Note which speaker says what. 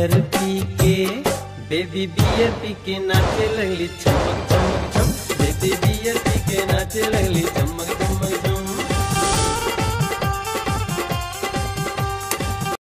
Speaker 1: beer पी के baby beer पी के नाचे लगली चमक चमक चम बेबी बियर पी के नाचे लगली चमक